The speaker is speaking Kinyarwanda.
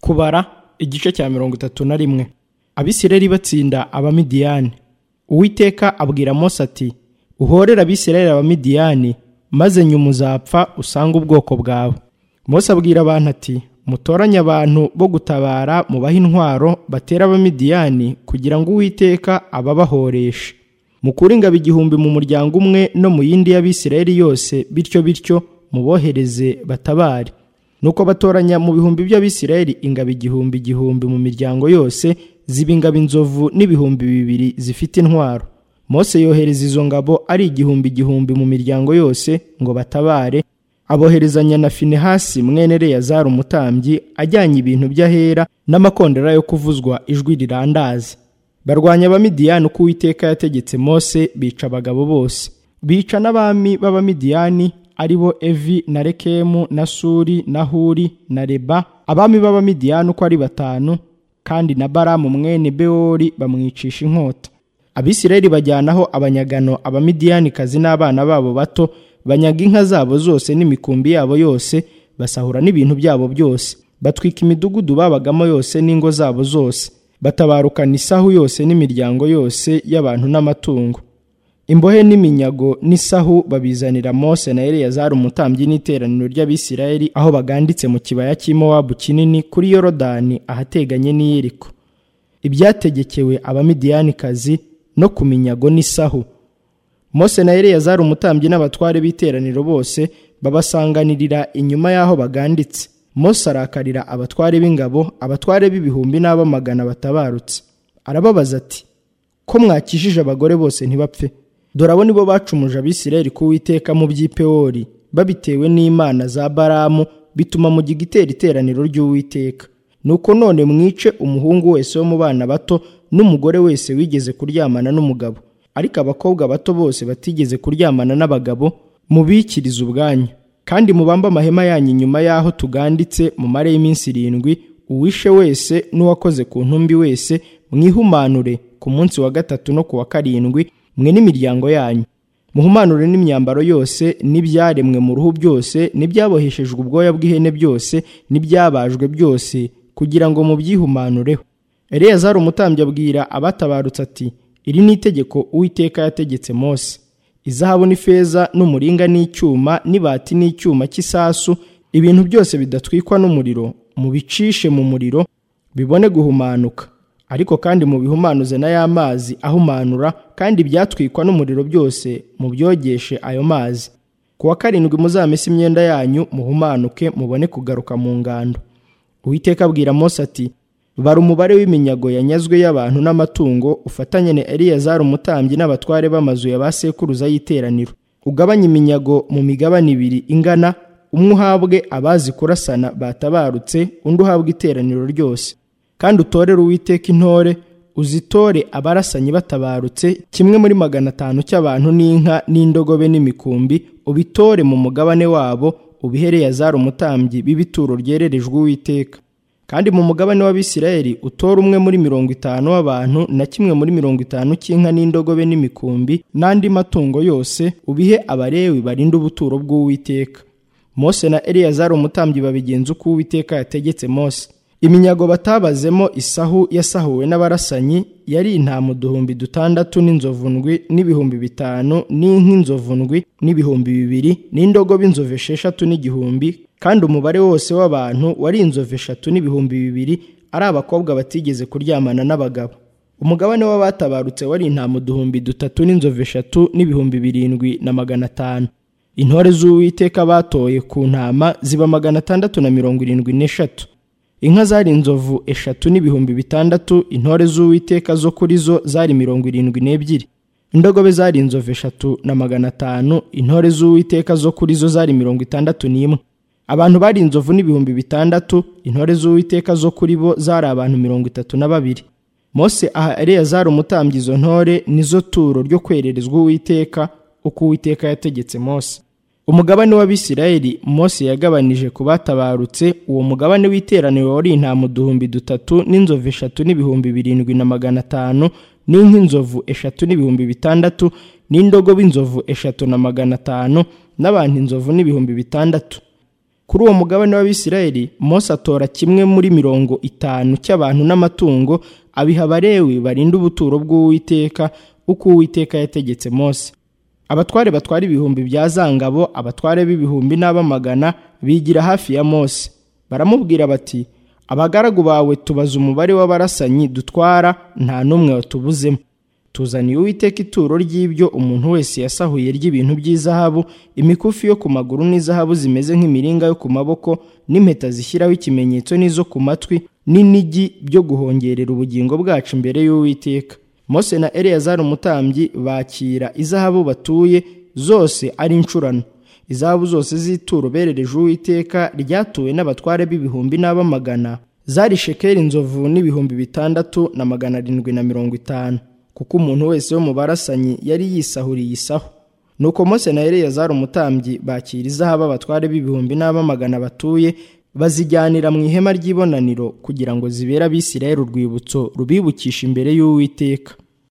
kubara igice cya mirongo itatu na rimwe abisirayeli batsinda abamidiyani uwiteka abwira mose ati uhorere abisirayeli abamidiyani maze nyuma uzapfa usange ubwoko bwawe mose abwira abantu ati mutoranye abantu bo gutabara mubahe intwaro batera abamidiyani kugira ngo uwiteka ababahoreshe mukure ingabo igihumbi mu muryango umwe no mu yindi y'abisirayeli yose bityo bityo mubohereze batabare nuko batoranya mu bihumbi by'abisirayeli ingabo igihumbi igihumbi mu miryango yose ziba ingabo inzovu n'ibihumbi bibiri zifite intwaro mose yohereza izo ngabo ari igihumbi igihumbi mu miryango yose ngo batabare aboherezanya na finehasi mwene reyazari umutambyi ajyanye ibintu by'ahera n'amakondera yo kuvuzwa ijwi rirandazi barwanya abamidiyani uko uwiteka yategetse mose bica abagabo bose bica n'abami b'abamidiyani ari bo evi na rekemu na suri na huri na reba abami b'abamidiyani uko ari batanu kandi na baramu mwene bewori bamwicisha inkota abisirayeli bajyanaho abanyagano abamidiyanikazi n'abana babo bato banyaga inka zabo zose n'imikumbi yabo yose basahura n'ibintu byabo byose batwika imidugudu babagamo yose n'ingo zabo zose batabarukana isahu yose n'imiryango yose y'abantu n'amatungo imbohe n'iminyago n'isahu babizanira mose na eleyazari umutambyi n'iteraniro ry'abisirayeli aho baganditse mu kibaya cy'imowabu kinini kuri yorodani ahateganye n'iyeriko ibyategekewe abamidiyanikazi no ku minyago n'isahu mose na eleyazari umutambyi n'abatware b'iteraniro bose babasanganirira inyuma y'aho baganditse mose arakarira abatware b'ingabo abatware b'ibihumbi n'ab'amagana batabarutse arababaza ati ko mwakijije abagore bose ntibapfe dore abo nibo bacumuje abisirayeli ku witeka mu by'ipewori babitewe n'imana za baramu bituma mu gitera iteraniro ry'uwiteka nuko none mwice umuhungu wese wo mu bana bato n'umugore wese wigeze kuryamana n'umugabo ariko abakobwa bato bose batigeze kuryamana n'abagabo mubikirize ubwanyu kandi mubambe amahema yanyu inyuma y'aho tuganditse mumare y'iminsi irindwi uwishe wese n'uwakoze ku ntumbi wese mwihumanure ku munsi wa gatatu no ku wa karindwi mwe n'imiryango yanyu muhumanure n'imyambaro yose n'ibyaremwe mu ruhu byose n'ibyaboheshejwe ubwoya bw'ihene byose n'ibyabajwe byose kugira ngo mubyihumanureho eleyazari umutambyi abwira abatabarutse ati iri ni itegeko uwiteka yategetse mose izahabu n'ifeza n'umuringa n'icyuma n'ibati n'icyuma cy'isasu ibintu byose bidatwikwa n'umuriro mubicishe mu muriro bibone guhumanuka ariko kandi mubihumanuze na ya mazi ahumanura kandi ibyatwikwa n'umuriro byose mubyogeshe ayo mazi ku wa karindwi muzamese imyenda yanyu muhumanuke mubone kugaruka mu ngando uwiteka abwira mose ati bara umubare w'iminyago yanyazwe y'abantu n'amatungo ufatanye na eliyazari umutambyi n'abatware b'amazu ya ba sekuruza y'iteraniro ugabanye iminyago mu migabane ibiri ingana umwe uhabwe abazi kurasana batabarutse undi uhabwe iteraniro ryose kandi utorere uwiteka intore uzitore abarasanyi batabarutse kimwe muri magana atanu cy'abantu n'inka n'indogobe n'imikumbi ubitore mu mugabane wabo ubihereye azari umutambyi b'ibituro ryererejwe uwiteka kandi mu mugabane w'abisirayeli utore umwe muri mirongo itanu w'abantu na kimwe muri mirongo itanu cy'inka n'indogobe n'imikumbi n'andi matungo yose ubihe abarewi barinda ubuturo bw'uwiteka mose na eleyazari umutambyi babigenza uko uwiteka yategetse mose iminyago batabazemo isahu yasahuwe n'abarasanyi yari intama uduhumbi dutandatu n'inzovu ndwi n'ibihumbi bitanu n'inka inzovu ndwi n'ibihumbi bibiri n'indogobe inzovu esheshatu n'igihumbi kandi umubare wose w'abantu wari inzovu eshatu n'ibihumbi bibiri ari abakobwa batigeze kuryamana n'abagabo umugabane w'abatabarutse wari intama uduhumbi dutatu n'inzovu eshatu n'ibihumbi birindwi na magana atanu intore z'uwiteka batoye ku ntama ziba magana atandatu na mirongo irindwi n'eshatu inka zari inzovu eshatu n'ibihumbi bitandatu intore z'uwiteka zo kuri zo zari mirongo irindwi n'ebyiri indogobe zari inzovu eshatu na magana atanu intore z'uwiteka zo kuri zo zari mirongo itandatu n'imwe abantu bari inzovu n'ibihumbi bitandatu intore z'uwiteka zo kuri bo zari abantu mirongo itatu na babiri mose aha eleyazari umutambyi izo ntore nizo turo ryo kwererezwa uwiteka uko uwiteka yategetse mose umugabane w'abisirayeli mose yagabanije ku batabarutse uwo mugabane w'iteraniro wari intama uduhumbi dutatu n'inzovu eshatu n'ibihumbi birindwi na magana atanu n'inka inzovu eshatu n'ibihumbi bitandatu n'indogobe inzovu eshatu na magana atanu n'abantu inzovu n'ibihumbi bitandatu kuri uwo mugabane w'abisirayeli mose atora kimwe muri mirongo itanu cy'abantu n'amatungo abiha abarewi barinda ubuturo bw'uwiteka uko uwiteka yategetse mose abatware batwara ibihumbi bya zangabo abatware b'ibihumbi n'abamagana bigira hafi ya mose baramubwira bati abagaragu bawe tubaza umubare w'abarasanyi dutwara nta n'umwe watubuzemo tuzaniye uwiteka ituro ry'ibyo umuntu wese yasahuye ry'ibintu by'izahabu imikufi yo ku maguru n'izahabu zimeze nk'imiringa yo ku maboko n'impeta zishyiraho ikimenyetso n'izo ku matwi n'inigi byo guhongerera ubugingo bwacu imbere y'uwiteka mose na eleyazari umutambyi bakira izahabu batuye zose ari incurano izahabu zose z'ituro berereje uwiteka ryatuwe n'abatware b'ibihumbi n'abamagana zari shekeri inzovu n'ibihumbi bitandatu na magana arindwi na mirongo itanu kuko umuntu wese wo mu barasanyi yari yisahuriye isaho nuko mose na eleyazari umutambyi bakira izahabu abatware b'ibihumbi n'abamagana batuye bazijyanira mu ihema ry'ibonaniro kugira ngo zibere abisirayeli urwibutso rubibukisha imbere y'uwiteka